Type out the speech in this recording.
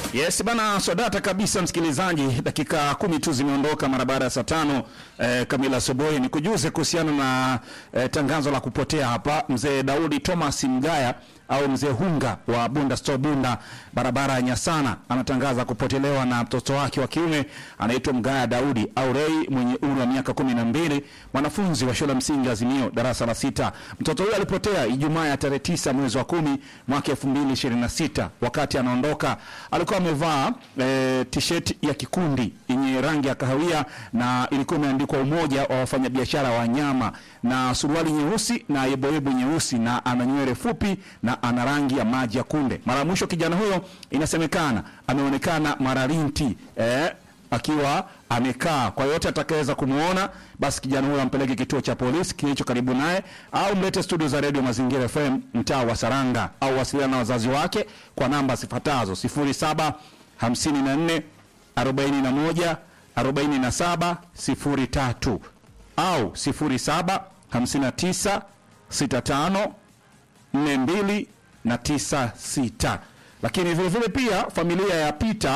Yes bana, swadata kabisa msikilizaji, dakika kumi tu zimeondoka mara baada ya saa tano eh, kamili asubuhi. Ni kujuze kuhusiana na eh, tangazo la kupotea hapa mzee Daudi Thomas Mgaya au mzee Hunga wa Bunda Store Bunda, barabara ya Nyasana, anatangaza kupotelewa na mtoto wake wa kiume anaitwa Mgaya Daudi au Rei mwenye umri wa miaka kumi na mbili, mwanafunzi wa shule ya msingi Azimio darasa la sita. Mtoto huyo alipotea Ijumaa ya tarehe tisa mwezi wa kumi mwaka 2026. Wakati anaondoka alikuwa amevaa e, t-shirt ya kikundi yenye rangi ya kahawia na ilikuwa imeandikwa Umoja wa Wafanyabiashara wa Nyama na suruali nyeusi na yeboyebo nyeusi na ana nywele fupi na ana rangi ya maji ya kunde. Mara ya mwisho kijana huyo inasemekana ameonekana Maralinti eh, akiwa amekaa. Kwa yote atakayeweza kumuona, basi kijana huyo ampeleke kituo cha polisi kilicho karibu naye, au mlete studio za Radio Mazingira FM mtaa wa Saranga, au wasiliana na wazazi wake kwa namba zifuatazo 07 54 41 47 03 au 07 59 65 42 na 96. Lakini vile vile pia familia ya Peter